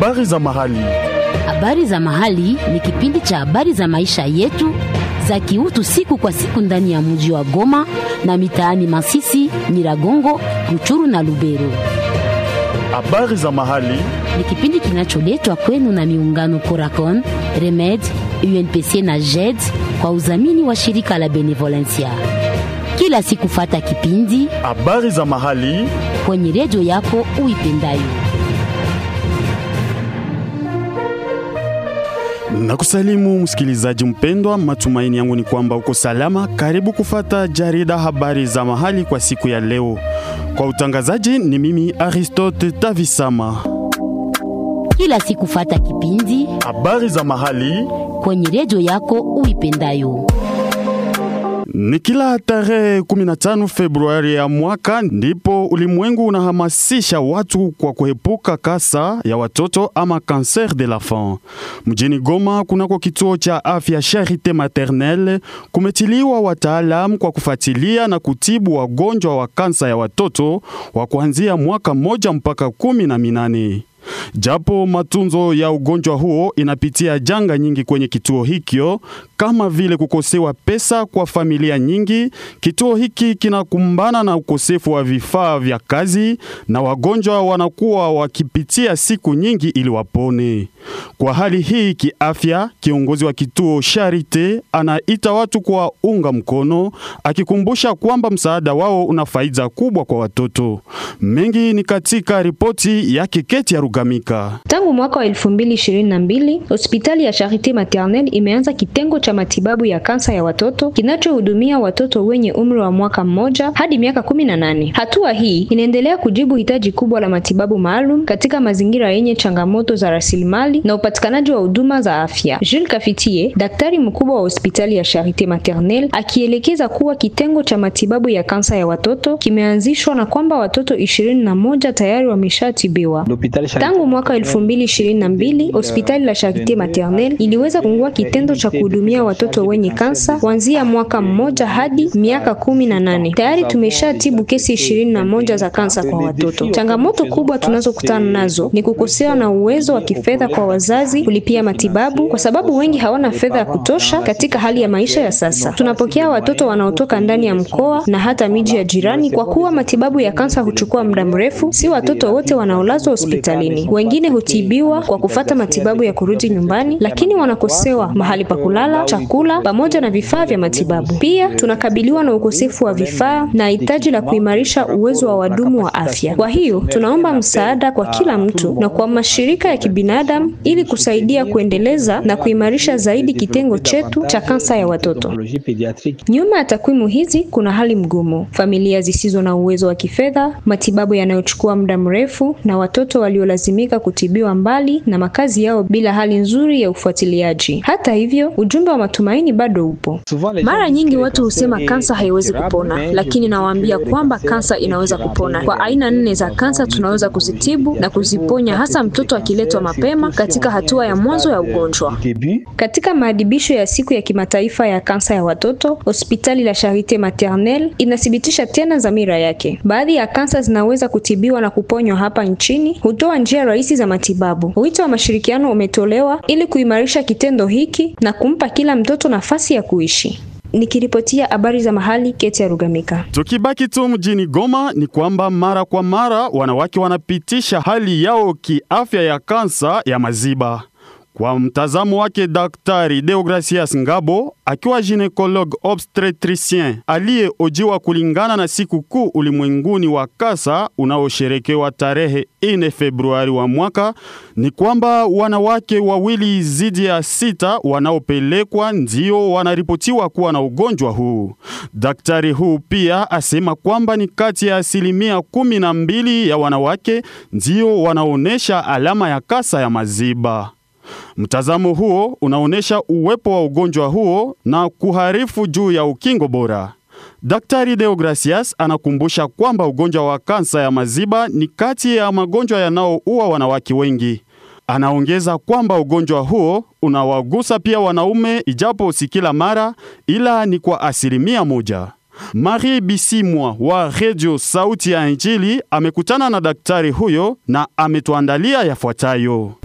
Habari za mahali. Habari za mahali ni kipindi cha habari za maisha yetu za kiutu siku kwa siku ndani ya mji wa Goma na mitaani Masisi, Nyiragongo, Ruchuru na Lubero. Habari za mahali. Ni kipindi kinacholetwa kwenu na miungano Coracon, Remed, UNPC na JED kwa udhamini wa shirika la Benevolencia. Kila siku fata kipindi Habari za mahali. kwenye redio yako uipendayo. Na kusalimu msikilizaji mpendwa, matumaini yangu ni kwamba uko salama. Karibu kufata jarida habari za mahali kwa siku ya leo. Kwa utangazaji ni mimi Aristote Tavisama. Kila siku fata kipindi Habari za mahali kwenye redio yako uipendayo. ni kila tarehe 15 Februari ya mwaka ndipo ulimwengu unahamasisha watu kwa kuepuka kasa ya watoto ama cancer de l'enfant. Mjini Goma kunako kituo cha afya Charite Maternelle kumetiliwa wataalamu kwa kufuatilia na kutibu wagonjwa wa kansa ya watoto wa kuanzia mwaka mmoja mpaka kumi na minane. Japo matunzo ya ugonjwa huo inapitia janga nyingi kwenye kituo hikyo, kama vile kukosewa pesa kwa familia nyingi. Kituo hiki kinakumbana na ukosefu wa vifaa vya kazi na wagonjwa wanakuwa wakipitia siku nyingi ili wapone. Kwa hali hii kiafya, kiongozi wa kituo Charite anaita watu kwa unga mkono, akikumbusha kwamba msaada wao una faida kubwa kwa watoto. Mengi ni katika ripoti yake Keti ya Rugamika. Tangu mwaka wa 2022 hospitali ya Charite Maternelle imeanza kitengo cha matibabu ya kansa ya watoto kinachohudumia watoto wenye umri wa mwaka mmoja hadi miaka 18. Hatua hii inaendelea kujibu hitaji kubwa la matibabu maalum katika mazingira yenye changamoto za rasilimali na upatikanaji wa huduma za afya. Jules Kafitie, daktari mkubwa wa hospitali ya Charite Maternelle, akielekeza kuwa kitengo cha matibabu ya kansa ya watoto kimeanzishwa na kwamba watoto ishirini na moja tayari wameshatibiwa. Tangu mwaka 2022 hospitali la Charite Maternelle iliweza kufungua kitendo cha kuhudumia watoto wenye kansa kuanzia mwaka mmoja hadi miaka kumi na nane. Tayari tumeshatibu kesi ishirini na moja za kansa kwa watoto. Changamoto kubwa tunazokutana nazo ni kukosewa na uwezo wa kifedha kwa wazazi kulipia matibabu, kwa sababu wengi hawana fedha ya kutosha katika hali ya maisha ya sasa. Tunapokea watoto wanaotoka ndani ya mkoa na hata miji ya jirani, kwa kuwa matibabu ya kansa huchukua muda mrefu. Si watoto wote wanaolazwa hospitalini, wengine hutibiwa kwa kufata matibabu ya kurudi nyumbani, lakini wanakosewa mahali pa kulala, chakula pamoja na vifaa vya matibabu. Pia tunakabiliwa na ukosefu wa vifaa na hitaji la kuimarisha uwezo wa wadumu wa afya. Kwa hiyo tunaomba msaada kwa kila mtu na kwa mashirika ya kibinadamu ili kusaidia kuendeleza na kuimarisha zaidi kitengo chetu cha kansa ya watoto. Nyuma ya takwimu hizi kuna hali mgumu: familia zisizo na uwezo wa kifedha, matibabu yanayochukua muda mrefu, na watoto waliolazimika kutibiwa mbali na makazi yao bila hali nzuri ya ufuatiliaji. Hata hivyo, ujumbe wa matumaini bado upo. Mara nyingi watu husema kansa haiwezi kupona, lakini nawaambia kwamba kansa inaweza kupona. Kwa aina nne za kansa tunaweza kuzitibu na kuziponya, hasa mtoto akiletwa mapema katika hatua ya mwanzo ya ugonjwa. Katika maadhibisho ya siku ya kimataifa ya kansa ya watoto, hospitali la Charite Maternelle inathibitisha tena dhamira yake. Baadhi ya kansa zinaweza kutibiwa na kuponywa hapa nchini, hutoa njia rahisi za matibabu. Wito wa mashirikiano umetolewa ili kuimarisha kitendo hiki na kumpa kila mtoto nafasi ya kuishi. Nikiripotia habari za mahali, Keti ya Rugamika. Tukibaki tu mjini Goma ni kwamba mara kwa mara wanawake wanapitisha hali yao kiafya ya kansa ya maziba. Kwa mtazamo wake Daktari Deogracias Ngabo akiwa ginekologue obstetricien aliyeojiwa kulingana na siku kuu ulimwenguni wa kansa unaosherekewa tarehe 4 Februari wa mwaka, ni kwamba wanawake wawili zidi ya sita wanaopelekwa ndio wanaripotiwa kuwa na ugonjwa huu. Daktari huu pia asema kwamba ni kati ya asilimia kumi na mbili ya wanawake ndio wanaonesha alama ya kansa ya maziba. Mtazamo huo unaonyesha uwepo wa ugonjwa huo na kuharifu juu ya ukingo bora. Daktari Deogracias anakumbusha kwamba ugonjwa wa kansa ya maziba ni kati ya magonjwa yanayoua wanawake wengi. Anaongeza kwamba ugonjwa huo unawagusa pia wanaume, ijapo si kila mara, ila ni kwa asilimia moja. Marie Bisimwa wa Radio Sauti ya Injili amekutana na daktari huyo na ametuandalia yafuatayo.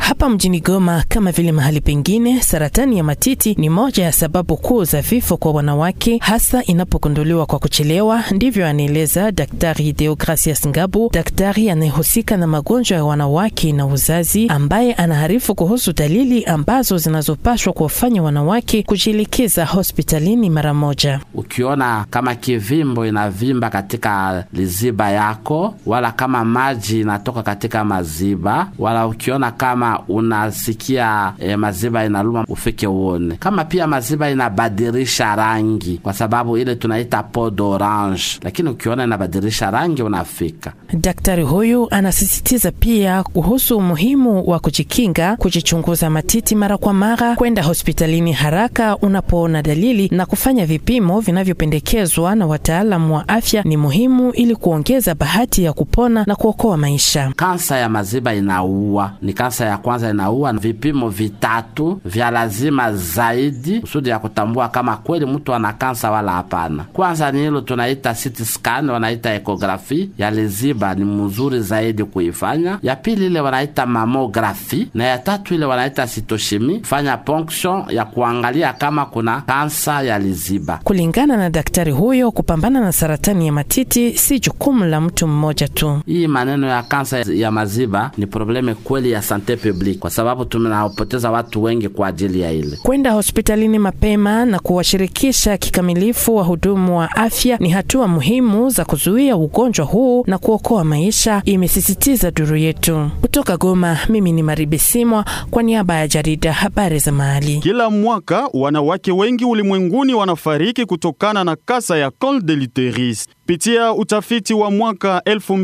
Hapa mjini Goma, kama vile mahali pengine, saratani ya matiti ni moja ya sababu kuu za vifo kwa wanawake, hasa inapogunduliwa kwa kuchelewa. Ndivyo anaeleza Daktari Deogracias Ngabu, daktari anayehusika na magonjwa ya wanawake na uzazi, ambaye anaharifu kuhusu dalili ambazo zinazopashwa kuwafanya wanawake kujielekeza hospitalini mara moja. Ukiona kama kivimbo inavimba katika liziba yako, wala kama maji inatoka katika maziba, wala ukiona kama unasikia e, maziba inaluma, ufike uone. Kama pia maziba inabadilisha rangi, kwa sababu ile tunaita peau d'orange, lakini ukiona inabadilisha rangi, unafika. Daktari huyu anasisitiza pia kuhusu umuhimu wa kujikinga, kujichunguza matiti mara kwa mara, kwenda hospitalini haraka unapoona dalili na kufanya vipimo vinavyopendekezwa na wataalamu wa afya ni muhimu ili kuongeza bahati ya kupona na kuokoa maisha. Kansa ya maziba inaua, ni kansa ya kwanza inaua. Vipimo vitatu vya lazima zaidi kusudi ya kutambua kama kweli mtu ana kansa wala hapana. Kwanza ni hilo tunaita CT scan, wanaita ekografi ya liziba, ni mzuri zaidi kuifanya. Ya pili ile wanaita mamografi, na ya tatu ile wanaita sitoshimi, fanya ponction ya kuangalia kama kuna kansa ya liziba. Kulingana na daktari huyo, kupambana na saratani ya matiti si jukumu la mtu mmoja tu. Hii maneno ya kansa ya maziba ni probleme kweli ya sante publique, kwa sababu tunapoteza watu wengi kwa ajili ya ile. Kwenda hospitalini mapema na kuwashirikisha kikamilifu wahudumu wa afya ni hatua muhimu za kuzuia ugonjwa huu na kuokoa maisha, imesisitiza duru yetu. Kutoka Goma, mimi ni Maribesimwa kwa niaba ya jarida habari za mahali. Kila mwaka wanawake wengi ulimwenguni wanafariki kutokana na kasa ya col de l'utérus. Pitia utafiti wa mwaka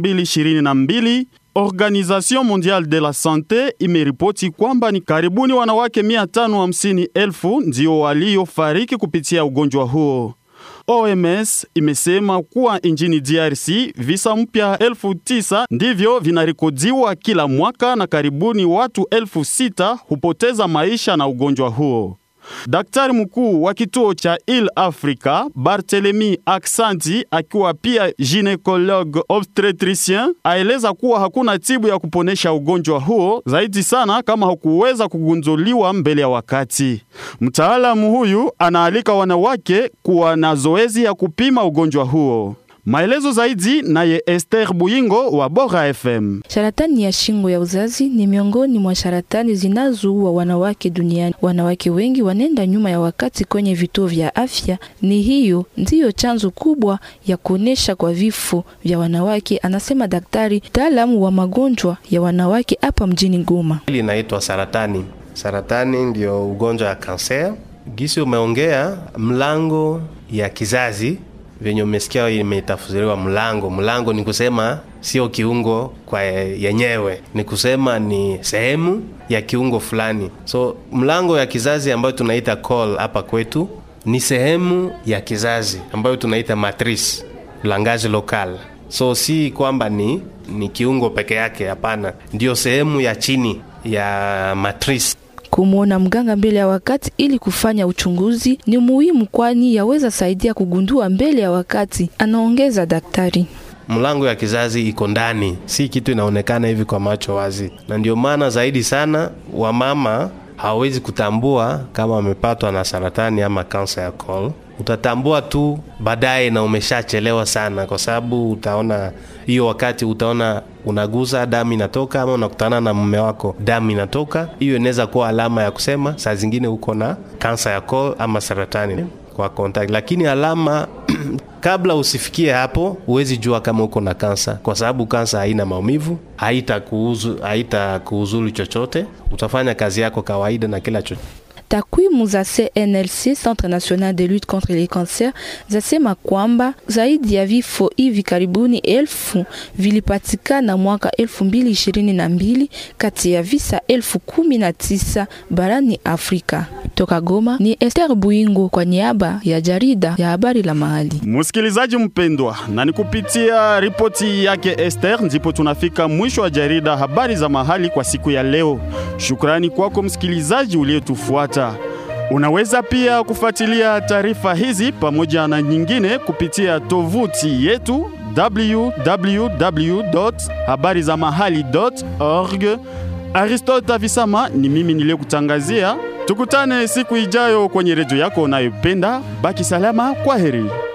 2022 Organisation Mondiale de la Sante imeripoti kwamba ni karibuni wanawake 550,000 ndio waliofariki kupitia ugonjwa huo. OMS imesema kuwa nchini DRC visa mpya elfu tisa ndivyo vinarekodiwa kila mwaka na karibuni watu elfu sita hupoteza maisha na ugonjwa huo. Daktari mkuu wa kituo cha Il Africa Barthelemy Aksanti, akiwa pia ginekologue obstetricien, aeleza kuwa hakuna tibu ya kuponesha ugonjwa huo, zaidi sana kama hakuweza kugunduliwa mbele ya wakati. Mtaalamu huyu anaalika wanawake kuwa na zoezi ya kupima ugonjwa huo. Maelezo zaidi naye Esther Buyingo wa Bora FM. Saratani ya shingo ya uzazi ni miongoni mwa saratani zinazoua wanawake duniani. Wanawake wengi wanaenda nyuma ya wakati kwenye vituo vya afya. Ni hiyo ndiyo chanzo kubwa ya kuonesha kwa vifo vya wanawake, anasema daktari mtaalamu wa magonjwa ya wanawake hapa mjini Goma. Hili inaitwa saratani. Saratani ndio ugonjwa ya kanser. Gisi umeongea mlango ya kizazi venye umesikia imetafsiriwa mlango. Mlango ni kusema sio kiungo kwa yenyewe, ni kusema ni sehemu ya kiungo fulani. So mlango ya kizazi ambayo tunaita col hapa kwetu ni sehemu ya kizazi ambayo tunaita matrice langage local. So si kwamba ni ni kiungo peke yake, hapana, ndio sehemu ya chini ya matrice. Kumwona mganga mbele ya wakati ili kufanya uchunguzi ni muhimu, kwani yaweza saidia kugundua mbele ya wakati, anaongeza daktari. Mlango ya kizazi iko ndani, si kitu inaonekana hivi kwa macho wazi, na ndio maana zaidi sana wamama hawawezi kutambua kama wamepatwa na saratani ama kansa ya col. Utatambua tu baadaye na umeshachelewa sana, kwa sababu utaona hiyo wakati utaona unaguza damu inatoka, ama unakutana na mume wako damu inatoka. Hiyo inaweza kuwa alama ya kusema saa zingine uko na kansa ya col ama saratani kwa contact, lakini alama kabla usifikie hapo, huwezi jua kama uko na kansa, kwa sababu kansa haina maumivu, haitakuuzu haitakuuzulu chochote, utafanya kazi yako kawaida na kila chochote. Takwimu za CNLC, Centre National de Lutte Contre les Cancers, zasema kwamba zaidi ya vifo hivi karibuni elfu vilipatikana mwaka elfu mbili ishirini na mbili kati ya visa elfu kumi na tisa barani Afrika. Toka Goma ni Esther Buingo kwa niaba ya jarida ya habari la mahali. Msikilizaji mpendwa, na ni kupitia ripoti yake Esther ndipo tunafika mwisho wa jarida habari za mahali kwa siku ya leo. Shukrani kwako msikilizaji uliyetufuata. Unaweza pia kufuatilia taarifa hizi pamoja na nyingine kupitia tovuti yetu www.habarizamahali.org Aristote Avisama ni mimi niliyekutangazia. Tukutane siku ijayo kwenye redio yako unayopenda. Baki salama, kwa heri.